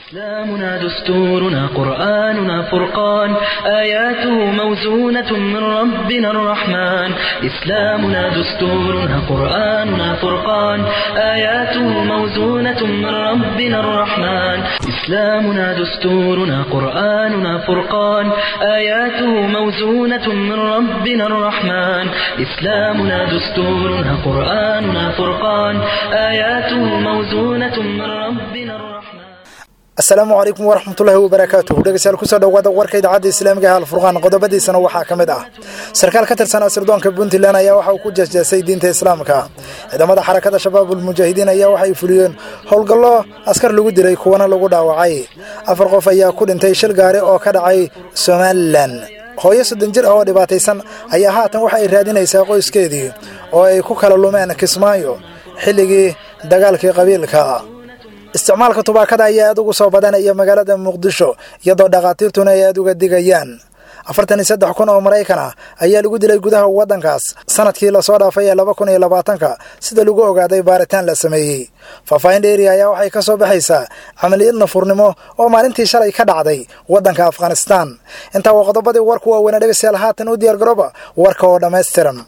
إسلامنا دستورنا قرآننا فرقان آياته موزونة من ربنا الرحمن إسلامنا دستورنا قرآننا فرقان آياته موزونة من ربنا الرحمن إسلامنا دستورنا قرآننا فرقان آياته موزونة من ربنا الرحمن إسلامنا دستورنا قرآننا فرقان آياته موزونة من ربنا الرحمن asalaamu calaykum waraxmatullaahi wabarakaatuh dhegeystayaal kusoo dhowaada warka idaacadda islaamiga ee alfurqaan qodobadiisana waxaa ka mid ah sarkaal ka tirsan asirdoonka puntland ayaa waxa uu ku jeesjeesay diinta islaamka ciidamada xarakada shabaabul mujaahidiin ayaa waxay fuliyeen howlgallo askar lagu dilay kuwana lagu dhaawacay afar qof ayaa ku dhintay shil gaari oo ka dhacay somalilan hooyo soddon jir ah oo dhibaataysan ayaa haatan waxa ay raadinaysaa qoyskeedii oo ay ku kala lumeen kismaayo xilligii dagaalkii qabiilka isticmaalka tubaakada ayaa aad ugu soo badanaya magaalada muqdisho iyadoo dhakhaatiirtuna ay aad uga digayaan afartan iyo saddex kun oo maraykan ah ayaa lagu dilay gudaha waddankaas sanadkii lasoo dhaafay ee laba kun iyo labaatanka sida lagu ogaaday baaritaan la sameeyey faahfaahin dheeri ayaa waxay ka soo baxaysaa camaliyad nafurnimo oo maalintii shalay ka dhacday waddanka afghanistaan intaa waa qodobadii warku waaweynaa dhegeystayaal haatan u diyaargarooba warka oo dhammaystiran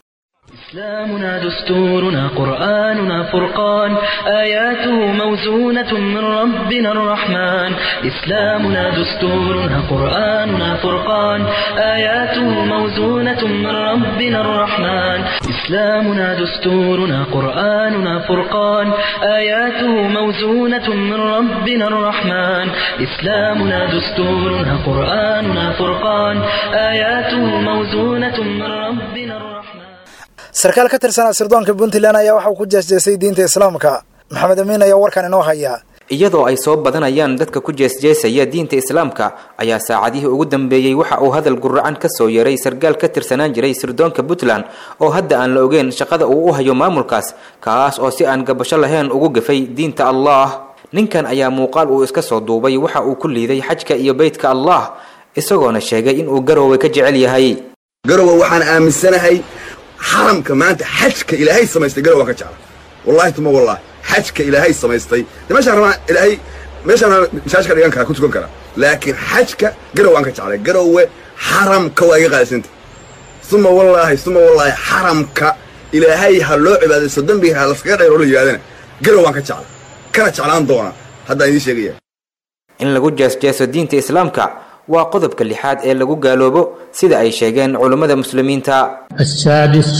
إسلامنا دستورنا قرآننا فرقان آياته موزونة من ربنا الرحمن إسلامنا دستورنا قرآننا فرقان آياته موزونة من ربنا الرحمن إسلامنا دستورنا قرآننا فرقان آياته موزونة من ربنا الرحمن إسلامنا دستورنا قرآننا فرقان آياته موزونة من ربنا الرحمن sarkaal ka tirsan asirdoonka puntland ayaa waxa uu ku jeesjeesay diinta islaamka maxamed amiin ayaa warkan inoo haya iyadoo ay soo badanayaan dadka ku jeesjeesaya diinta islaamka ayaa saacadihii ugu dambeeyey waxa uu hadal guracan ka soo yeeray sarkaal ka tirsanaan jiray sirdoonka puntland oo hadda aan la ogeyn shaqada uu u hayo maamulkaas kaas oo si aan gabasho lahayn ugu gafay diinta allah ninkan ayaa muuqaal uu iska soo duubay waxa uu ku liiday xajka iyo beytka allah isagoona sheegay inuu garoowe ka jecel yahay garowe waxaan aaminsanahay xaramka maanta xajka ilaahay samaystay garow waan ka jecla wallahi tuma wallahi xajka ilaahay samaystay de meeshaan rabaa ilaahay meeshaan masaajka dhigan karaa ku tukan karaa laakiin xajka garow waan ka jeclay garowe xaramka waa iga qaalisanta suma wallaahi suma wallaahi xaramka ilaahay ha loo cibaadaysto dembiga ha laskaga dhayr oo la yidhahdana garow waan ka jecla kana jeclaan doonaa haddaan idiin sheegaya in lagu jeesjeeso diinta islaamka waa qodobka lixaad ee lagu gaaloobo sida ay sheegeen culummada muslimiinta السادس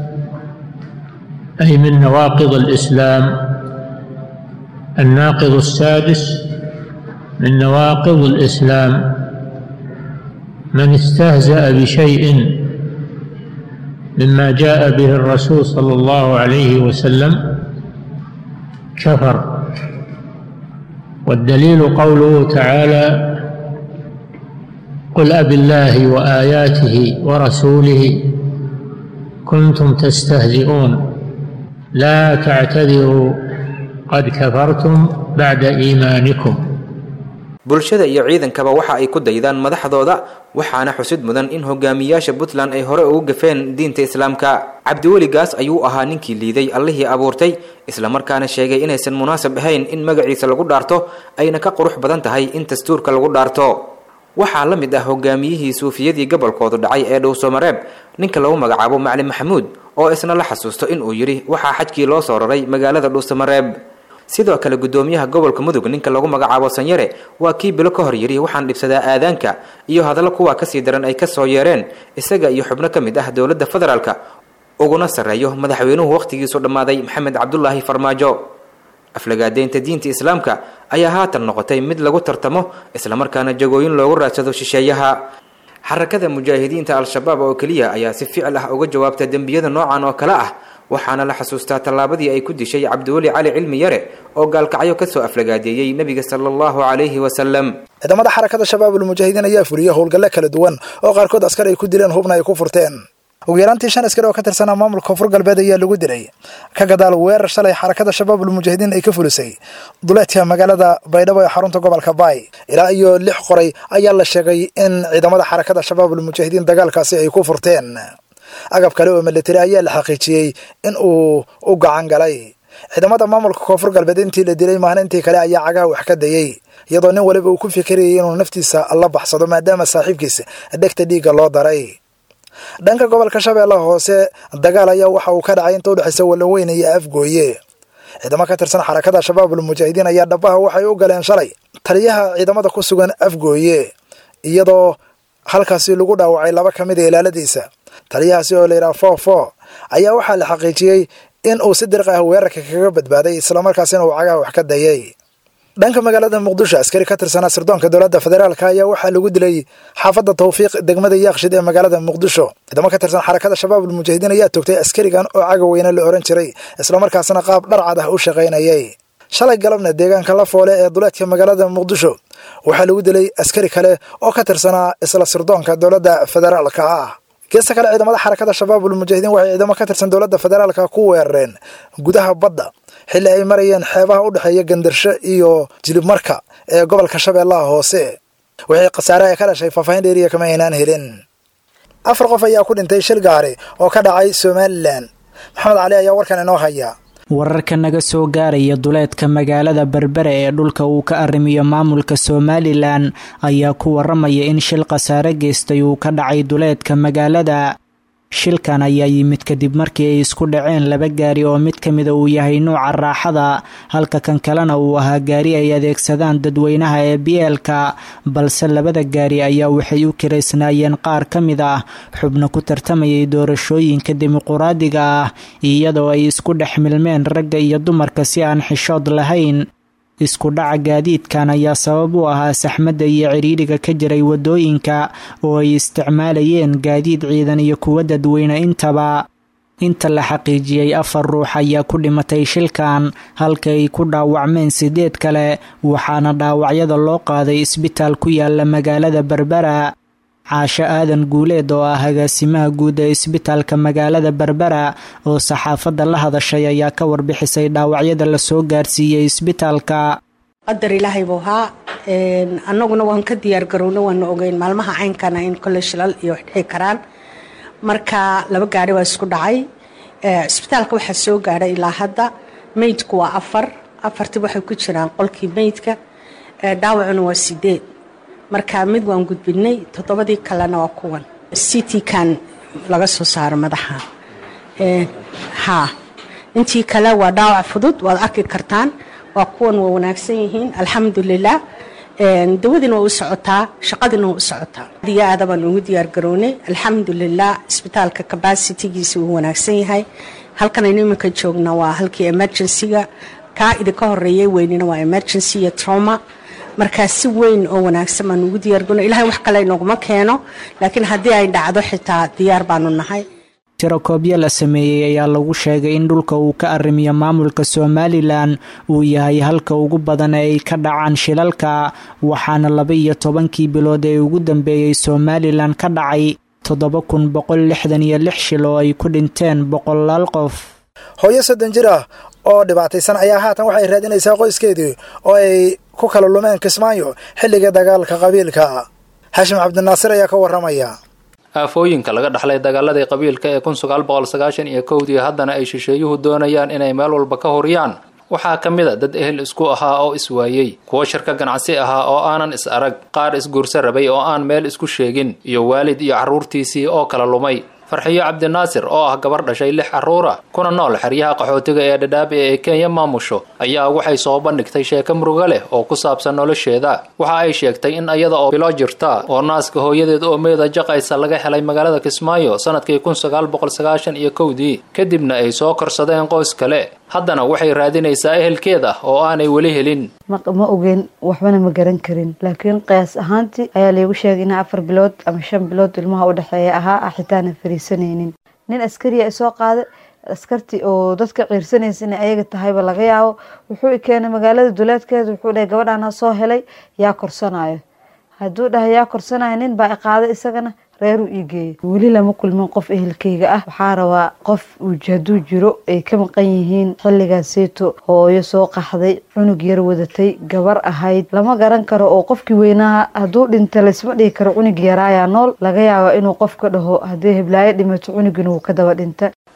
أي من نواقض الإسلام الناقض السادس من نواقض الإسلام من استهزأ بشيء مما جاء به الرسول صلى الله عليه وسلم كفر والدليل قوله تعالى قل أب الله وآياته ورسوله كنتم تستهزئون لا تعتذروا قد كفرتم بعد إيمانكم bulshada iyo ciidankaba waxa ay ku daydaan madaxdooda waxaana xusid mudan in hogaamiyaasha puntland ay hore ugu gafeen diinta islaamka cabdiweligaas ayuu ahaa ninkii liiday allihii abuurtay islamarkaana sheegay inaysan munaasab ahayn in magaciisa lagu dhaarto ayna ka qurux badan tahay in dastuurka lagu dhaarto waxaa la mid ah hogaamiyihii suufiyadii gobolkoodu dhacay ee dhowsomareeb ninka lagu magacaabo maclin maxamuud oo isna la xasuusto inuu yidhi waxaa xajkii loo soo raray magaalada dhuusamareeb sidoo kale guddoomiyaha gobolka mudug ninka lagu magacaabo sanyare waa kii bilo ka hor yidhi waxaan dhibsadaa aadaanka iyo hadallo kuwaa kasii daran ay ka soo yeereen isaga iyo xubno ka mid ah dowladda federaalka uguna sarreeyo madaxweynuhu wakhtigiisu dhammaaday maxamed cabdulaahi farmaajo aflagaadeynta diinta islaamka ayaa haatan noqotay mid lagu tartamo islamarkaana jagooyin loogu raadsado shisheeyaha xarakada mujaahidiinta al-shabaab oo keliya ayaa si ficil ah uga jawaabta dembiyada noocan oo kale ah waxaana la xasuustaa tallaabadii ay ku dishay cabdiweli cali cilmi yare oo gaalkacyo kasoo aflagaadeeyey nebiga sala allahu calayhi wasalam ciidamada xarakada shabaabul mujaahidiin ayaa fuliyey howlgalle kala duwan oo qaarkood askar ay ku dileen hubna ay ku furteen ugu yaraantii shan askari oo ka tirsanaa maamulka koonfur galbeed ayaa lagu dilay ka gadaal weerar shalay xarakada shabaabul mujaahidiin ay ka fulisay duleedka magaalada baydhabo ee xarunta gobolka baay ilaa iyo lix qoray ayaa la sheegay in ciidamada xarakada shabaabul mujaahidiin dagaalkaasi ay ku furteen agab kale oo militari ayaa la xaqiijiyey in uu u gacan galay ciidamada maamulka koonfur galbeed intii la dilay maalintii kale ayaa cagaha wax ka dayey iyadoo nin waliba uu ku fikirayay inuu naftiisa la baxsado maadaama saaxiibkiisa dhegta dhiigga loo daray dhanka gobolka shabeellaha hoose dagaal ayaa waxa uu ka dhacay inta udhexaysa wallanweyne iyo afgooye ciidamo ka tirsan xarakada shabaabul mujaahidiin ayaa dhabaha waxay u galeen shalay taliyaha ciidamada ku sugan afgooye iyadoo halkaasi lagu dhaawacay laba ka mid a ilaaladiisa taliyahaasi oo layidhaha fo fo ayaa waxaa la xaqiijiyey in uu si dirq ah weerarka kaga badbaaday islamarkaasina uu cagaha wax ka dayay dhanka magaalada muqdisho askari ka tirsanaa sirdoonka dowladda federaalk ayaa waxaa lagu dilay xaafadda tawfiiq degmada yaaqshid ee magaalada muqdisho ciidamo ka tirsan xarakada shabaabul mujaahidiin ayaa toogtay askarigan oo caga weyne la ohan jiray islamarkaasina qaab dharcad ah u shaqaynayay shalay galabna deegaanka la foole ee duleedka magaalada muqdisho waxaa lagu dilay askari kale oo ka tirsanaa isla sirdoonka dowladda federaalka ah geesta kale ciidamada xarakada shabaabul mujaahidiin waxay ciidamo ka tirsan dowladda federaalka ku weerareen gudaha badda xilli ay marayeen xeebaha u dhexeeya gandarsho iyo jilibmarka ee gobolka shabeellaha hoose wixii khasaare ay ka dhashay faahfaahin dheeriya kama aynaan helin afar qof ayaa ku dhintay shil gaari oo ka dhacay somalilan maxamed cali ayaa warkan inoo haya wararka naga soo gaaraya duleedka magaalada berbere ee dhulka uu ka arrimiyo maamulka somalilan ayaa ku waramaya in shil khasaare geystay uu ka dhacay duleedka magaalada shilkan ayaa yimid kadib markii ay isku dhaceen laba gaari oo mid ka mida uu yahay nuuca raaxada halka kan kalena uu ahaa gaari ay adeegsadaan dadweynaha ee biyeelka balse labada gaari ayaa waxay u kiraysnaayeen qaar ka mid ah xubno ku tartamayay doorashooyinka dimuquraadiga ah iyadoo ay isku dhex milmeen ragga iyo dumarka si aan xishood lahayn isku dhaca gaadiidkan ayaa sabab u ahaa saxmadda iyo cidhiidhiga ka jiray waddooyinka oo ay isticmaalayeen gaadiid ciidan iyo kuwa dadweyne intaba inta la xaqiijiyey afar ruux ayaa ku dhimatay shilkan halka ay ku dhaawacmeen sideed kale waxaana dhaawacyada loo qaaday isbitaal ku yaala magaalada berbera caasho aadan guuleed oo ah agaasimaha guud ee isbitaalka magaalada berbera oo saxaafadda la hadashay ayaa ka warbixisay dhaawacyada lasoo gaarsiiyey isbitaalka qadar ilaahay buu haa annaguna waan ka diyaargarowna waana ogeyn maalmaha caynkana in kole shilal iyo wax dhici karaan marka laba gaari waa isku dhacay isbitaalka waxaa soo gaadhay ilaa hadda meydku waa afar afartii waxay ku jiraan qolkii meydka dhaawacuna waa sideed marka mid waan gudbinay toddobadii kalena waa kuwan city kan laga soo saaro madaxa ha intii kale waa dhaawac fudud waad arki kartaan waa kuwan waa wanaagsan yihiin alxamdulilah dawadiina waa u socotaa shaqadiina waa u socotaa adiyo aada baan ugu diyaar garownay alxamdulilah isbitaalka cabacitigiisa wuu wanaagsan yahay halkanaynu iminka joogna waa halkii emergencyga kaa idinka horeeyay weynina waa emergency iyo trauma markaa si weyn oo wanaagsan baan ugu diyaargano ilahay wax kale inaguma keeno laakiin haddii ay dhacdo xitaa diyaar baanu nahay tirakoobyo la sameeyey ayaa lagu sheegay in dhulka uu ka arrimiyo maamulka somalilan uu yahay halka ugu badan ee ay ka dhacaan shilalka waxaana laba iyo tobankii bilood ee ugu dambeeyey somalilan ka dhacay toddoba kun boqol lixdan iyo lix shil oo ay ku dhinteen boqolaal qof hooyo soddon jir ah oo dhibaataysan ayaa haatan waxay raadinaysaa qoyskeedii oo ay ku kala lumeen kismaayo xilliga dagaalka qabiilka xashim cabdinaasir ayaa ka warramaya aafooyinka laga dhaxlay dagaaladii qabiilka ee kun sagaal boqol sagaashan iyo kowdii haddana ay shisheeyuhu doonayaan inay meel walba ka horiyaan waxaa ka mid a dad ehel isku ahaa oo iswaayey kuwo shirka ganacsi ahaa oo aanan is arag qaar isguursa rabay oo aan meel isku sheegin iyo waalid iyo carruurtiisii oo kala lumay farxiyo cabdinaasir oo ah gabar dhashay lix carruura kuna nool xeryaha qaxootiga ee dhadhaabi ee kenya maamusho ayaa waxay soo bandhigtay sheeko murugo leh oo ku saabsan nolosheeda waxa ay sheegtay in iyada oo bilo jirta oo naaska hooyadeed oo meeda jaqaysa laga helay magaalada kismaayo sanadkii kun sagaal boqol sagaashan iyo kowdii kadibna ay soo korsadeen qoys kale haddana waxay raadinaysaa ehelkeeda oo aanay weli helin ma ogeyn waxbana ma garan karin laakiin qiyaas ahaantii ayaa laygu sheegay in afar bilood ama shan bilood ilmaha u dhexeeya ahaa ah xitaana fariisanaynin nin askariya isoo qaaday askartii oo dadka ciirsanaysa inay ayaga tahayba laga yaabo wuxuu i keenay magaalada duleedkeeda wuxuu dhahay gabadhaana soo helay yaa korsanayo hadduu dhahay yaa korsanayo nin baa i qaaday isagana reeruu ii geeyay weli lama kulmin qof ehelkeyga ah waxaa rabaa qof hadduu jiro ay ka maqan yihiin xilligaaseeto hooyo soo qaxday cunug yar wadatay gabar ahayd lama garan karo oo qofkii weynaha hadduu dhinta laysma dhigi karo cunug yaraayaa nool laga yaaba inuu qofka dhaho haddii heblaayo dhimato cunugina wuu ka daba dhinta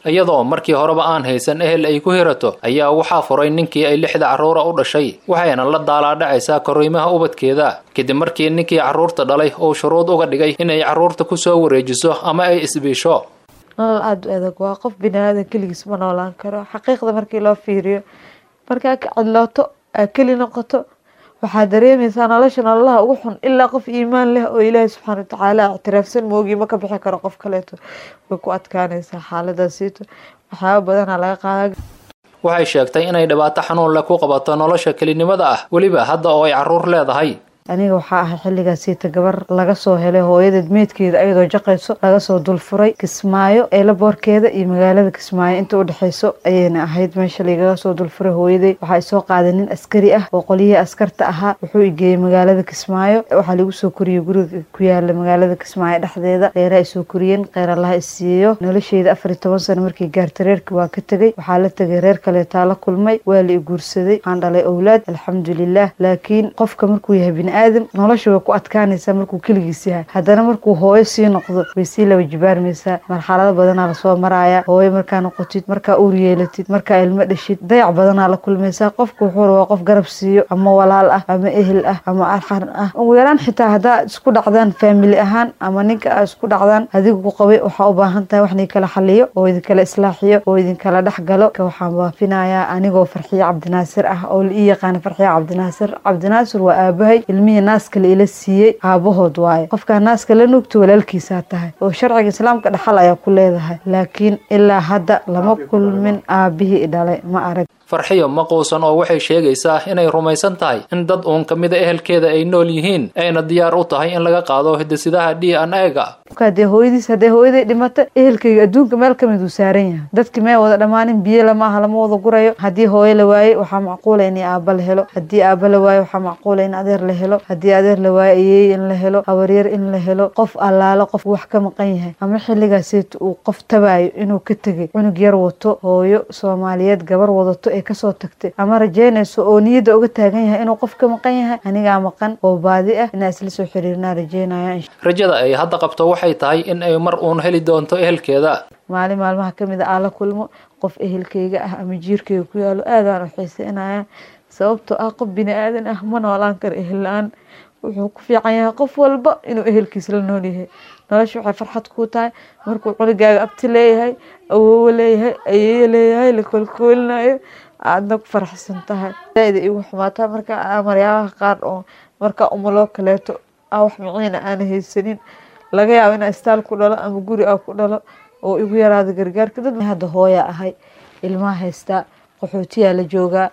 iyadoo markii horeba aan haysan ehel ay ku hirato ayaa waxaa furay ninkii ay lixda carruura u dhashay waxayna la daalaadhacaysaa korriimaha ubadkeeda kadib markii ninkii carruurta dhalay uu shuruud uga dhigay inay carruurta ku soo wareejiso ama ay isbiisho nolol aada u adag waa qof bini aadan keligiis ma noolaan karo xaqiiqda markii loo fiiriyo markaa ka cidlooto aa keli noqoto waxaa dareemaysaa nolosha nololaha ugu xun ilaa qof iimaan leh oo ilaahi subxaana watacaala ictiraafsan moogii ma ka bixi karo qof kaleeto way ku adkaanaysaa xaaladaasiito waxyaaba badanaa laga qaada waxay sheegtay inay dhibaato xanuun leh ku qabato nolosha kelinimada ah weliba hadda oo ay carruur leedahay aniga waxaa ahay xilligaasiita gabar laga soo helay hooyadeed meydkeeda ayadoo jaqayso laga soo dulfuray kismaayo eelaboorkeeda iyo magaalada kismaayo inta u dhexeyso ayayna ahayd meesha lagaga soo dulfuray hooyaday waxaa isoo qaaday nin askari ah oo qolyihii askarta ahaa wuxuu igeeyey magaalada kismaayo waxaa lagu soo koriyey guriga ku yaala magaalada kismaayo dhexdeeda reeraha isoo koriyeen kheyrallaha isiiyo nolosheyda afar iyo toban sano markii gaarta reerkii waa ka tegey waxaa la tegay reer kaleetaa la kulmay waa la i guursaday waxaan dhalay owlaad alxamdulilah laakiin qofka markuu yahay bini aadam nolosha way ku adkaanaysaa markuu keligiis yahay haddana markuu hooyo sii noqdo way sii laba jibaarmaysaa marxalado badanaa lasoo maraaya hooyo markaa noqotid markaa uur yeelatid markaa ilmo dhashid dayac badanaa la kulmaysaa qofka wuxuu rabaa qof garab siiyo ama walaal ah ama ehel ah ama arxan ah ugu yaraan xitaa haddaa isku dhacdaan faamili ahaan ama ninka aa isku dhacdaan adigu ku qabay waxaa u baahan tahay wax ninkala xaliyo oo idinkala islaaxiyo oo idinkala dhex galo ka waxaan baafinayaa anigoo farxiye cabdinaasir ah oo la ii yaqaana farxiye cabdinaasir cabdinaasir waa aabahay ilmihii naaska la ila siiyey aabahood waaye qofkaa naaska la nuugto walaalkiisaa tahay oo sharciga islaamka dhaxal ayaa ku leedahay laakiin ilaa hadda lama kulmin aabihii dhalay ma arag farxiyo ma quusan oo waxay sheegaysaa inay rumaysan tahay in dad uun ka mida ehelkeeda ay nool yihiin ayna diyaar u tahay in laga qaado hidisidaha d n a-ga hadee hooyadiis haddee hooyaday dhimata ehelkayga adduunka meel ka mid uu saaran yahay dadki may wada dhammaanin biyo lama aha lama wada gurayo haddii hooyo la waayey waxaa macquula in aaba la helo haddii aaba la waayo waxaa macquula in adeer la helo haddii adeer la waayo ayeey in la helo habaryar in la helo qof allaalo qof wax ka maqan yahay ama xilligaaseet uu qof tabaayo inuu ka tegay cunug yar wato hooyo soomaaliyeed gabar wadato ee kasoo tagtay ama rajeynayso oo niyadda uga taagan yahay inuu qof ka maqan yahay anigaa maqan oo baadi ah inaa isla soo xiriirnaa rajeynaya rajada ay hadda qabto waxay tahay in ay mar uun heli doonto ehelkeeda maalin maalmaha ka mid a aan la kulmo qof ehelkayga ah ama jiirkayga ku yaalo aadaan u xiiseynaya sababtoo ah qof bini aadan ah ma noolaan karo ehel la-aan wuxuu ku fiican yahay qof walba inuu ehelkiis la nool yahay nolosha waxay farxad kuu tahay markuu cunugaaga abti leeyahay awoowo leeyahay ayeeyo leeyahay la koolkoolinayo aadna ku faraxsan tahay zaaida igu xumaataa marka maryaalaha qaar oo markaa umuloo kaleeto a wax miciina aana haysanin laga yaabo inaa istaal ku dhalo ama guri a ku dhalo oo igu yaraada gargaarka dad hadda hooya ahay ilmaha haystaa qaxootiyaa la joogaa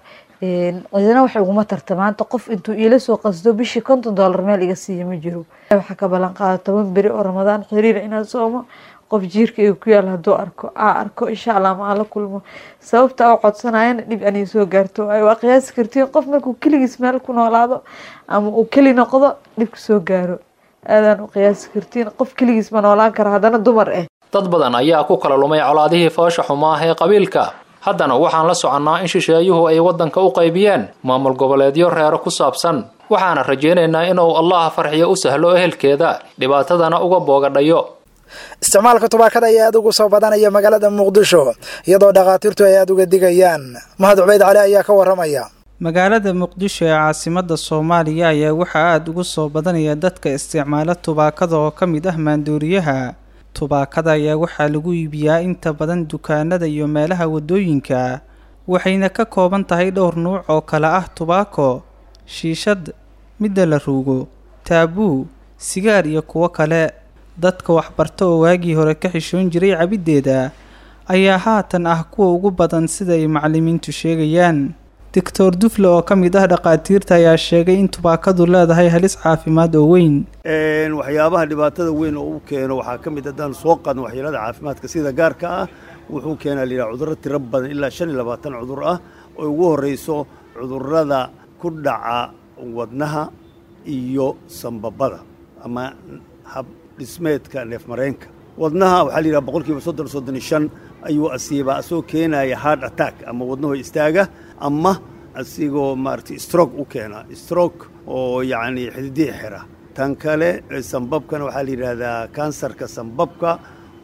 cidina wax iguma tarta maanta qof intuu iila soo qasdo bishii konton dollar meel iga siiya ma jiro waxaa ka ballan qaada toban beri oo ramadaan xiriira inaan soomo qof jiirka iga ku yaal hadduu arko aa arko insha allah ma aan la kulmo sababta oo codsanayana dhib anay soo gaarto waayo waa qiyaasi kartiin qof markuu keligiis meel ku noolaado ama uu keli noqdo dhibka soo gaaro aadaan u qiyaasi kartiin qof keligiis ma noolaan kara haddana dumar ah dad badan ayaa ku kala lumay colaadihii foosha xumaa ee qabiilka haddana waxaan la soconnaa in shisheeyuhu ay waddanka u qaybiyeen maamul goboleedyo reero ku saabsan waxaana rajaynaynaa inuu allaha farxiyo u sahlo ehelkeeda dhibaatadana uga boogadhayo isticmaalka tubaakada ayaa aada ugu soo badanaya magaalada muqdisho iyadoo dhakhaatiirtu ay aada uga digayaan mahad cubeyd cali ayaa ka waramaya magaalada muqdisho ee caasimadda soomaaliya ayaa waxaa aada ugu soo badanaya dadka isticmaala tubaakada oo ka mid ah maanduuriyaha tubaakada ayaa waxaa lagu iibiyaa inta badan dukaanada iyo meelaha waddooyinka waxayna ka kooban tahay dhowr nuuc oo kale ah tubaako shiishad midda la ruugo taabuu sigaar iyo kuwo kale dadka waxbarta oo waagii hore ka xishoon jiray cabiddeeda ayaa haatan ah kuwa ugu badan sida ay macallimiintu sheegayaan doctor dufle oo ka mid ah dhakhaatiirta ayaa sheegay in tubaakadu leedahay halis caafimaad oo weyn waxyaabaha dhibaatada weyn oo u keeno waxaa ka mid haddaan soo qaadno waxyeelada caafimaadka sida gaarka ah wuxuu keenaa layidhaha cudurro tiro badan ilaa shan iyo labaatan cudur ah oo ugu horrayso cudurrada ku dhaca wadnaha iyo sambabada ama hab dhismeedka neefmareenka wadnaha waxaa layidhaha boqol kiiba soddon soddon iyo shan ayuu asiibaa asagoo keenaya hard attack ama wadnaho istaaga ama asigoo maaragtay stroke u keena stroke oo yacni xididihii xira tan kale sambabkana waxaa la yidhaahdaa kansarka sambabka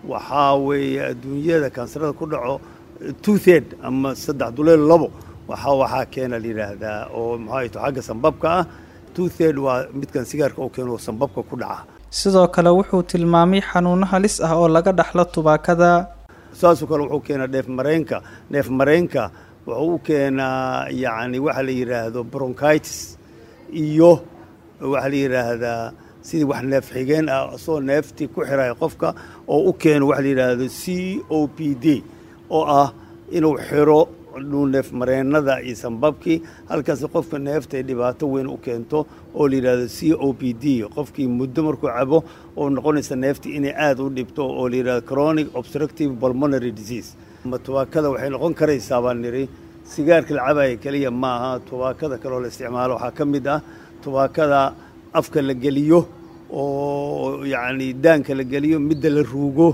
waxaa weeye adduunyada kansarada ku dhaco two third ama saddex duleel labo waxaa waxaa keena la yidhaahdaa oo maxaa to xagga sambabka ah two third waa midkan sigaarka oo keeno sambabka ku dhaca sidoo kale wuxuu tilmaamay xanuuno halis ah oo laga dhaxlo tubaakada saasoo kale wuxuu keenaa dheef mareenka neef mareenka wuxuu u keenaa yacni waxa la yidhaahdo bronchitis iyo waxaa la yidhaahdaa sidii wax neef xigeen ah asoo neeftii ku xiraya qofka oo u keeno waxa la yidhaahdo c o p d oo ah inuu xiro neef mareennada iyo sambabkii halkaas qofka neefta ay dhibaato weyn u keento oo la yidhaahdo c o p d qofkii muddo markuu cabo oo noqonaysa neeftii inay aada u dhibto oo la yidhahdo chronic obstructive pulmonary disease ama tubaakada waxay noqon karaysaa baan nidhi sigaarka la cabaya keliya maaha tubaakada kaleoo la isticmaalo waxaa ka mid ah tubaakada afka la geliyo oo yacni daanka la geliyo midda la ruugo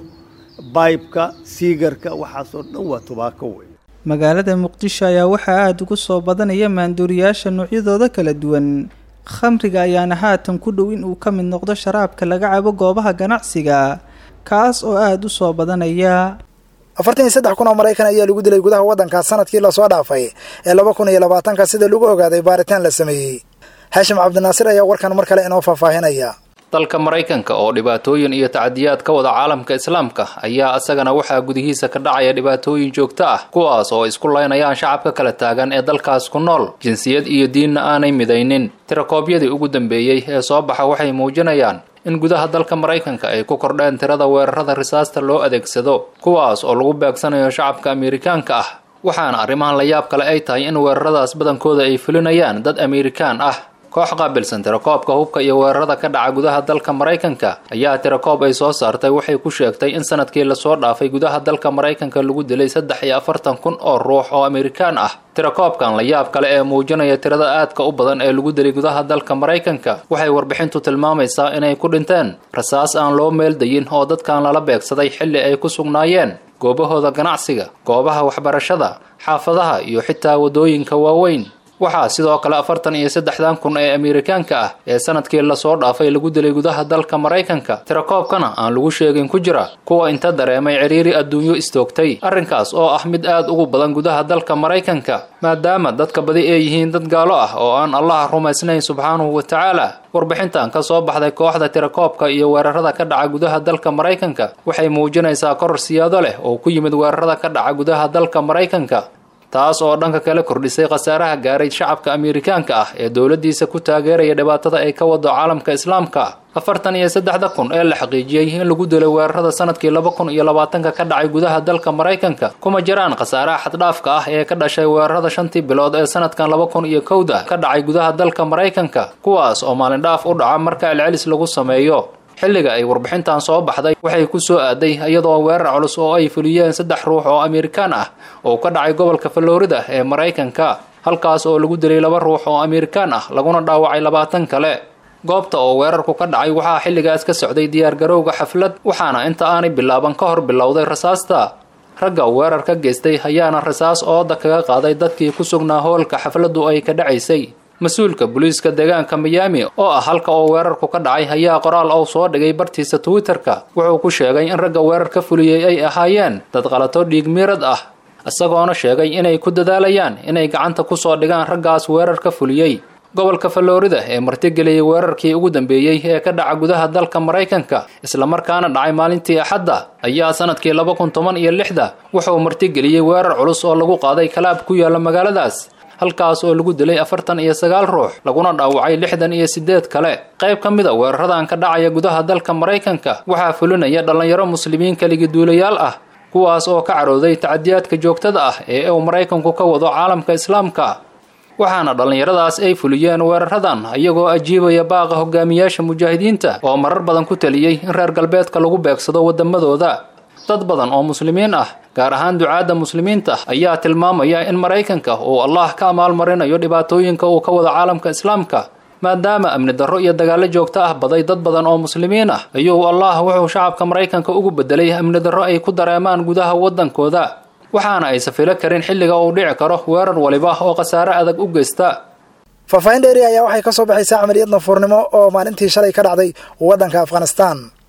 baybka siigarka waxaasoo dhan waa tubaako wey magaalada muqdisho ayaa waxaa aada ugu soo badanaya maanduuriyaasha noocyadooda kala duwan khamriga ayaana haatan ku dhow in uu ka mid noqdo sharaabka laga cabo goobaha ganacsiga kaas oo aada u soo badanaya afartan iyo saddex kun oo maraykan ayaa lagu dilay gudaha waddankaas sanadkii lasoo dhaafay ee laba kun iyo labaatanka sida lagu ogaaday baaritaan la sameeyey haashim cabdinaasir ayaa warkan mar kale inoo faahfaahinaya dalka maraykanka oo dhibaatooyin iyo tacadiyaad ka wada caalamka islaamka ayaa isagana waxaa gudihiisa ka dhacaya dhibaatooyin joogto ah kuwaas oo isku laynayaan shacabka kala taagan ee dalkaas ku nool jinsiyad iyo diinna aanay midaynin tirakoobyadii ugu dambeeyey ee soo baxa waxay muujinayaan in gudaha dalka maraykanka ay ku kordheen tirada weerarada risaasta loo adeegsado kuwaas oo lagu beegsanayo shacabka amerikaanka ah waxaana arrimahan la yaab kale ay tahay in weeraradaas badankooda ay fulinayaan dad amerikaan ah koox qaabilsan tirakoobka hubka iyo weerarada ka dhaca gudaha dalka maraykanka ayaa tirakoob ay soo saartay waxay ku sheegtay in sanadkii lasoo dhaafay gudaha dalka maraykanka lagu dilay saddex iyo afartan kun oo ruux oo amerikaan ah tirakoobkan la yaab kale ee muujinaya tirada aadka u badan ee lagu dilay gudaha dalka maraykanka waxay warbixintu tilmaamaysaa inay ku dhinteen rasaas aan loo meeldayin oo dadkan lala beegsaday xilli ay ku sugnaayeen goobahooda ganacsiga goobaha waxbarashada xaafadaha iyo xitaa waddooyinka waaweyn waxaa sidoo kale afartan iyo saddexdan kun ee amerikaanka ah ee sanadkii lasoo dhaafay lagu dilay gudaha dalka maraykanka tirakoobkana aan lagu sheegin ku jira kuwa inta dareemay ciriiri adduunyo istoogtay arrinkaas oo ah mid aad ugu badan gudaha dalka maraykanka maadaama dadka badi ay yihiin dad gaalo ah oo aan allaha rumaysnayn subxaanahu wa tacaala warbixintan ka soo baxday kooxda tirakoobka iyo weerarada ka dhaca gudaha dalka maraykanka waxay muujinaysaa koror siyaado leh oo ku yimid weerarada ka dhaca gudaha dalka maraykanka taas oo dhanka kale kordhisay khasaaraha gaaray shacabka amerikaanka ah ee dowladdiisa ku taageeraya dhibaatada ay ka wado caalamka islaamka afartan iyo saddexda kun ee la xaqiijiyey in lagu dilay weerarada sanadkii laba kun iyo labaatanka ka dhacay gudaha dalka maraykanka kuma jiraan khasaaraha xaddhaafka ah ee ka dhashay weerarada shantii bilood ee sanadkan laba kun iyo kowda ka dhacay gudaha dalka maraykanka kuwaas oo maalindhaaf u dhaca marka celcelis lagu sameeyo xilliga ay warbixintan soo baxday waxay ku soo aaday iyadoo weerar culus oo ay fuliyeen saddex ruux oo amerikaan ah oo ka dhacay gobolka florida ee maraykanka halkaas oo lagu dilay laba ruux oo amerikaan ah laguna dhaawacay labaatan kale goobta oo weerarku ka dhacay waxaa xilligaas ka socday diyaargarowga xaflad waxaana inta aanay bilaaban ka hor bilowday rasaasta ragga weerar ka geystay ayaana rasaas ooda kaga qaaday dadkii ku sugnaa hoolka xafladdu ay ka dhacaysay mas-uulka booliiska deegaanka miyaami oo ah halka oo weerarku ka dhacay ayaa qoraal ou soo dhigay bartiisa twitter-ka wuxuu ku sheegay in ragga weerar ka fuliyey ay ahaayeen dad qalato dhiig miirad ah isagoona sheegay inay ku dadaalayaan inay gacanta kusoo dhigaan raggaas weerar ka fuliyey gobolka florida ee martigeliyey weerarkii ugu dambeeyey ee ka dhaca gudaha dalka maraykanka islamarkaana dhacay maalintii axadda ayaa sanadkii laba kun toban iyo lixda wuxuu martigeliyey weerar culus oo lagu qaaday kalaab ku yaala magaaladaas halkaas oo lagu dilay afartan iyo sagaal ruux laguna dhaawacay lixdan iyo siddeed kale qayb ka mid a weeraradan ka dhacaya gudaha dalka maraykanka waxaa fulinaya dhallinyaro muslimiin keligiduulayaal ah kuwaas oo ka carooday tacadiyaadka joogtada ah ee uu maraykanku ka wado caalamka islaamka waxaana dhallinyaradaas ay fuliyeen weeraradan iyagoo ajiibaya baaqa hogaamiyaasha mujaahidiinta oo marar badan ku taliyey in reer galbeedka lagu beegsado waddamadooda dad badan oo muslimiin ah gaar ahaan ducaadda muslimiinta ayaa tilmaamaya in maraykanka uu allah ka amaalmarinayo dhibaatooyinka uu ka wado caalamka islaamka maadaama amni darro iyo dagaallo joogto ah baday dad badan oo muslimiin ah ayuu allah wuxuu shacabka maraykanka ugu bedelay amni darro ay ku dareemaan gudaha waddankooda waxaana aysa filo karin xilliga uu dhici karo weerar waliba oo khasaare adag u geysta faahfaahin dheeri ayaa waxay ka soo baxaysaa camaliyad nafuurnimo oo maalintii shalay ka dhacday waddanka afghanistan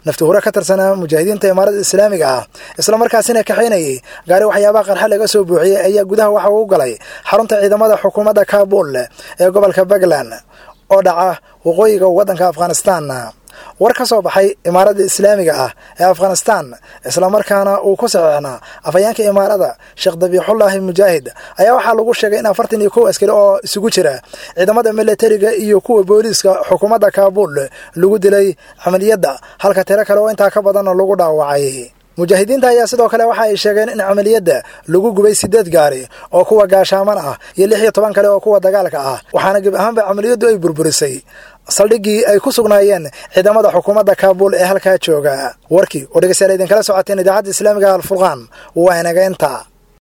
nafti hure ka tirsanaa mujaahidiinta imaarada islaamiga ah islamarkaasina kaxaynayay gaari waxyaabaha qarxa laga soo buuxiyey ayaa gudaha waxa uu galay xarunta ciidamada xukuumadda kaabul ee gobolka puntland oo dhaca waqooyiga waddanka afghanistan war ka soo baxay imaaradda islaamiga ah ee afghanistan islamarkaana uu ku saxiixnaa afhayeenka imaarada sheekh dabiixullaahi mujaahid ayaa waxaa lagu sheegay in afartan iyo kow askari oo isugu jira ciidamada militariga iyo kuwa booliiska xukuumadda kaabul lagu dilay camaliyadda halka tiro kale oo intaa ka badanna lagu dhaawacay mujaahidiinta ayaa sidoo kale waxa ay sheegeen in camaliyadda lagu gubay sideed gaari oo kuwa gaashaaman ah iyo lix iyo toban kale oo kuwa dagaalka ah waxaana geb ahaanba camaliyaddu ay burburisay saldhiggii ay ku sugnaayeen ciidamada xukuumadda kaabul ee halkaa jooga warkii oo dhegeystayaal idinkala socoteen idaacadda islaamiga alfurqaan waa inaga inta